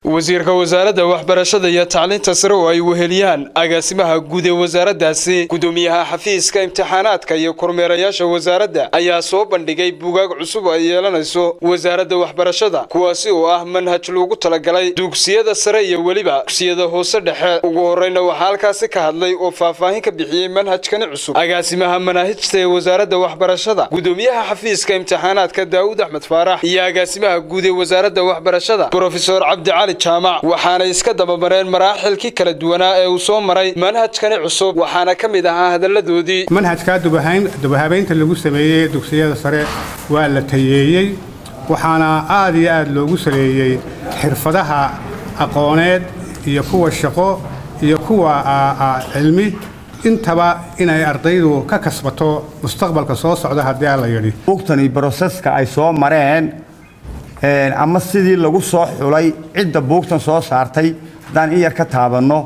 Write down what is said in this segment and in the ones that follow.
wasiirka wasaaradda waxbarashada iyo tacliinta sare oo ay weheliyaan agaasimaha guud ee wasaaraddaasi gudoomiyaha xafiiska imtixaanaadka iyo kormeerayaasha wasaaradda ayaa soo bandhigay buugaag cusub ay yeelanayso wasaaradda waxbarashada kuwaasi oo ah manhaj loogu talagalay dugsiyada sare iyo weliba dugsiyada hoose dhexe ugu horreyna waxaa halkaasi ka hadlay oo faahfaahin ka bixiyey manhajkani cusub agaasimaha manaahijta ee wasaaradda waxbarashada gudoomiyaha xafiiska imtixaanaadka daawud axmed faarax iyo agaasimaha guud ee wasaaradda waxbarashada brofesor cabdicali jaamac waxaanay iska dabamareen maraaxilkii kala duwanaa ee uu soo maray manhajkani cusub waxaana ka mid ahaa hadalladoodii manhajkaa dubahabaynta lagu sameeyey dugsiyada sare waa la tayeeyey waxaana aad iyo aad loogu saleeyey xirfadaha aqooneed iyo kuwa shaqo iyo kuwa cilmi intaba inay ardaydu ka kasbato mustaqbalka soo socda haddii aan la yidhi buugtani broseska ay soo mareen ama sidii lagu soo xulay cidda buugtan soo saartay haddaan in yar ka taabanno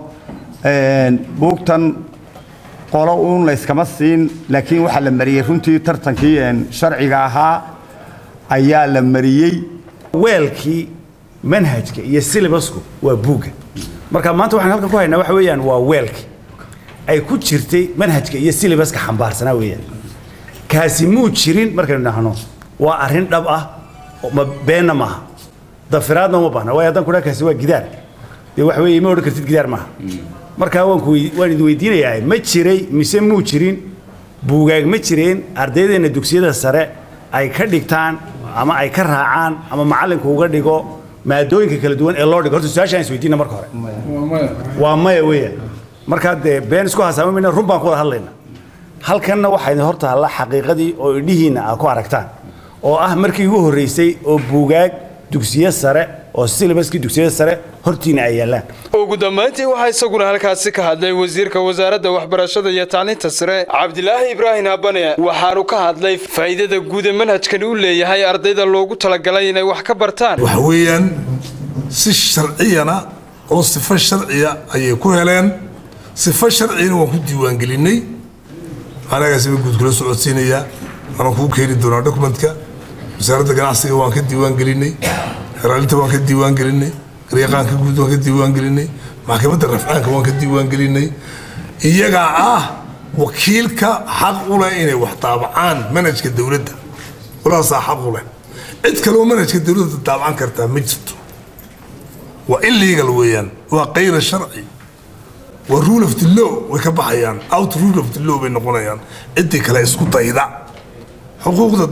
buugtan qolo uun layskama siin laakiin waxaa la mariyey runtii tartankii sharciga ahaa ayaa la mariyey weelkii manhajka iyo silibasku waa buugga marka maanta waxaan halkan ku haynaa waxa weeyaan waa weelkii ay ku jirtay manhajka iyo silibaska xambaarsanaa weeyaan kaasi muu jirin markaynu dhahno waa arrin dhab ah ma beenna maaha dafiraadna uma baahna waayo haddaan kudhaa kaasi waa gidaar dee wax weeye ma odhan kartid gidaar maaha markaa waan ku waan idin weydiinayaa ma jiray mise muu jirin buugaag ma jireen ardaydeenna dugsiyada sare ay ka dhigtaan ama ay ka raacaan ama macallinku uga dhigo maadooyinka kala duwan ee loo dhigo horta su-aashaan is weydiina marka hore waa maya weeyaan markaa dee been isku hasaama mayna run baan ku wada hadlayna halkanna waxaa idin hortaalla xaqiiqadii oo idhihiinna aad ku aragtaan oo ah markii ugu horreysay oo buugaag dugsiyo sare oo silibaskii dugsiyada sare hortiina ay yaallaan ugu dambayntii waxaa isaguna halkaasi ka hadlay wasiirka wasaaradda waxbarashada iyo tacliinta sare cabdilaahi ibraahim habane waxaanu ka hadlay faa'iidada guud ee manhajkani u leeyahay ardayda loogu talagalay inay wax ka bartaan waxa weeyaan si sharciyana oo sifo sharciya ayay ku heleen sifo sharciyana waan ku diiwaangelinnay anagaasiba guud kula socodsiinayaa waanaan kuu keeni doonaa dokumentka wasaaradda ganacsiga waan ka diiwaangelinnay xeraalinta waan ka diiwaangelinnay garyaqaanka guud waan ka diiwaangelinnay maxkamadda rafcaanka waan ka diiwaangelinnay iyagaa ah wakiilka xaq u leh inay wax daabacaan manhajka dowladda walaasaa xaq u leh cid kaleo manhajka dowladda daabacan kartaa ma jirto waa illegal weeyaan waa kayra sharci waa rule of the law way ka baxayaan out rule of the law bay noqonayaan ciddii kale isku dayda xuquuqda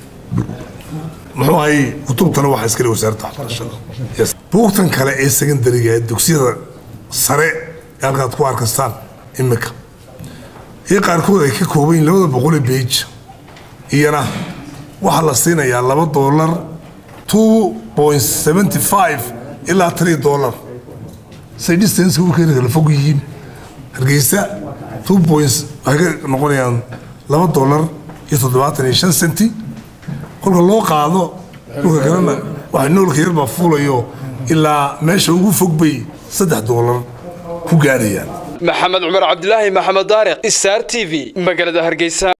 muxuu ahay kutubtana waxaa iskale wasaaradda waxbarashada buugtan kale ee secondariga ee dugsiyada sare ee halkaad ku arkastaan imika iyo qaarkood ay ka kooban yihin labada boqol ee beij iyana waxaa la siinayaa laba doolar two point seventy five ilaa three dollar say distance u keeni kala fog yihiin hargeysa two points waxay ka noqonayaan laba dollar iyo toddobaatan iyo shan centi kolka loo qaado dhulka kalena waxa noolka yarbaa fuulayo ilaa meesha ugu fog bay saddex doolar ku gaarayaan maxamed cumar cabdilaahi maxamed daariq star t v magaalada hargeysa